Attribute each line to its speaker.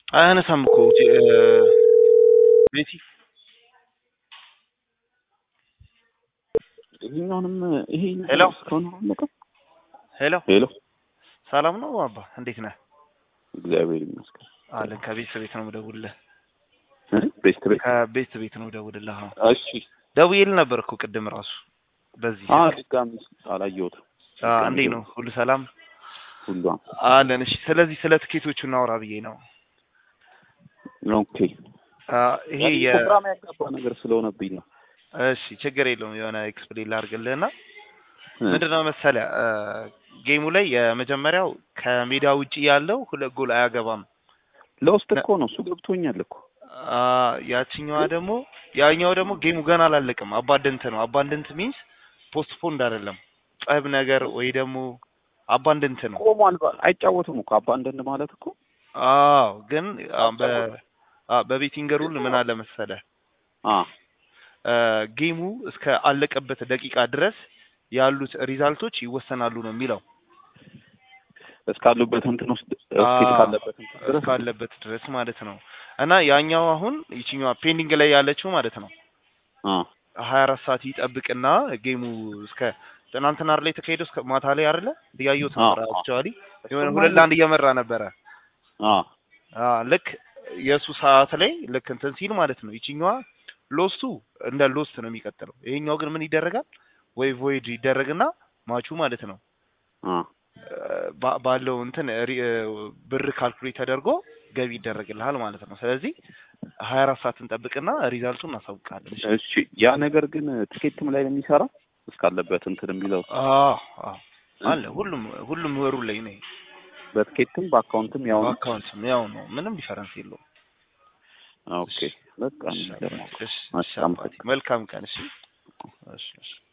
Speaker 1: አያነሳም እኮ ጂ- እ፣ ቤቲ
Speaker 2: ይሄኛውንም ይሄ
Speaker 1: ሄሎ
Speaker 2: እስካሁን አላለቀም።
Speaker 1: ሄሎ
Speaker 2: ሄሎ
Speaker 1: ሰላም ነው አባ እንዴት ነህ?
Speaker 2: እግዚአብሔር ይመስገን።
Speaker 1: አለን ከቤት ቤት ነው የምደውልልህ።
Speaker 2: እ? ቤት ቤት
Speaker 1: ከቤት ቤት ነው የምደውልልህ። አዎ
Speaker 2: እሺ።
Speaker 1: ደውዬልህ ነበር እኮ ቅድም ራሱ በዚህ
Speaker 2: አ
Speaker 1: ስልክ።
Speaker 2: ድጋሚ አላየሁትም።
Speaker 1: አ፣ እንዴት ነው ሁሉ ሰላም
Speaker 2: ሁሏም
Speaker 1: አለን? እሺ ስለዚህ ስለ ትኬቶቹ እናውራ ብዬ ነው።
Speaker 2: ኦኬ።
Speaker 1: አ፣ ይሄ የ
Speaker 2: ፕሮግራም ያጋባ ነገር ስለሆነብኝ ነው።
Speaker 1: እሺ ችግር የለውም የሆነ ኤክስፕሌን ላድርግልህና
Speaker 2: እ፣
Speaker 1: ምንድነው መሰለህ አ፣ ጌሙ ላይ የመጀመሪያው ከሜዳ ውጪ ያለው ሁለት ጎል አያገባም።
Speaker 2: ለውስጥ እኮ ነው እሱ ገብቶኛል እኮ
Speaker 1: አ፣ ያችኛዋ ደግሞ ያኛው ደግሞ ጌሙ ገና አላለቅም። አባንደንት ነው። አባንደንት ሚንስ ፖስትፖንድ አይደለም ጸብ ነገር ወይ ደግሞ አባንደንት ነው።
Speaker 2: ቆሟል። ባ- አይጫወትም እኮ አባንደንድ ማለት እኮ
Speaker 1: አዎ ግን አ፣ በ አ፣ በቤቲንግ ሩል ምን አለ መሰለህ
Speaker 2: አ
Speaker 1: አ፣ ጌሙ እስከ አለቀበት ደቂቃ ድረስ ያሉት ሪዛልቶች ይወሰናሉ ነው የሚለው
Speaker 2: እስካሉበት እንትን ውስጥ እስኪ
Speaker 1: አዎ፣
Speaker 2: እስካለበት እንትን ድረስ
Speaker 1: እስካለበት ድረስ ማለት ነው። እና ያኛው አሁን ይችኛዋ ፔንዲንግ ላይ ያለችው ማለት ነው
Speaker 2: አ
Speaker 1: ሀያ አራት ሰዓት ይጠብቅና ጌሙ እስከ ትናንትና ላይ የተካሄደው እስከ ማታ ላይ አይደለ እያየሁት
Speaker 2: አዎ፣
Speaker 1: ነበር።
Speaker 2: አዎ።
Speaker 1: አክቹዋሊ የሆነ
Speaker 2: እሱማ
Speaker 1: ሁለት ለአንድ እየመራ ነበረ።
Speaker 2: አ
Speaker 1: አ ልክ የእሱ ሰዓት ላይ ልክ እንትን ሲል ማለት ነው ይችኛዋ ሎስቱ እንደ ሎስት ነው የሚቀጥለው። ይሄኛው ግን ምን ይደረጋል ወይ ቮይድ ይደረግና ማቹ ማለት ነው
Speaker 2: አ
Speaker 1: ባ- ባለው እንትን ሪ- ብር ካልኩሌት ተደርጎ ገቢ ይደረግልሃል ማለት ነው። ስለዚህ ሀያ አራት ሰዓት እንጠብቅና ሪዛልቱን እናሳውቃለን። እሺ?
Speaker 2: እሺ ያ ነገር ግን ትኬትም ላይ ነው የሚሰራ እስካለበት እንትን የሚለው
Speaker 1: አዎ አዎ አለ ሁሉም ሁሉም ወሩ ላይ ነው።
Speaker 2: በትኬትም በአካውንትም ያው ነው።
Speaker 1: አካውንትም ያው ነው። ምንም ዲፈረንስ የለውም።
Speaker 2: ኦኬ በቃ
Speaker 1: እሺ፣
Speaker 2: እንገናኝ።
Speaker 1: እሺ፣ እሺ፣
Speaker 2: እሺ፣
Speaker 1: አባቴ። መልካም ቀን። እሺ፣ እሺ፣ እሺ።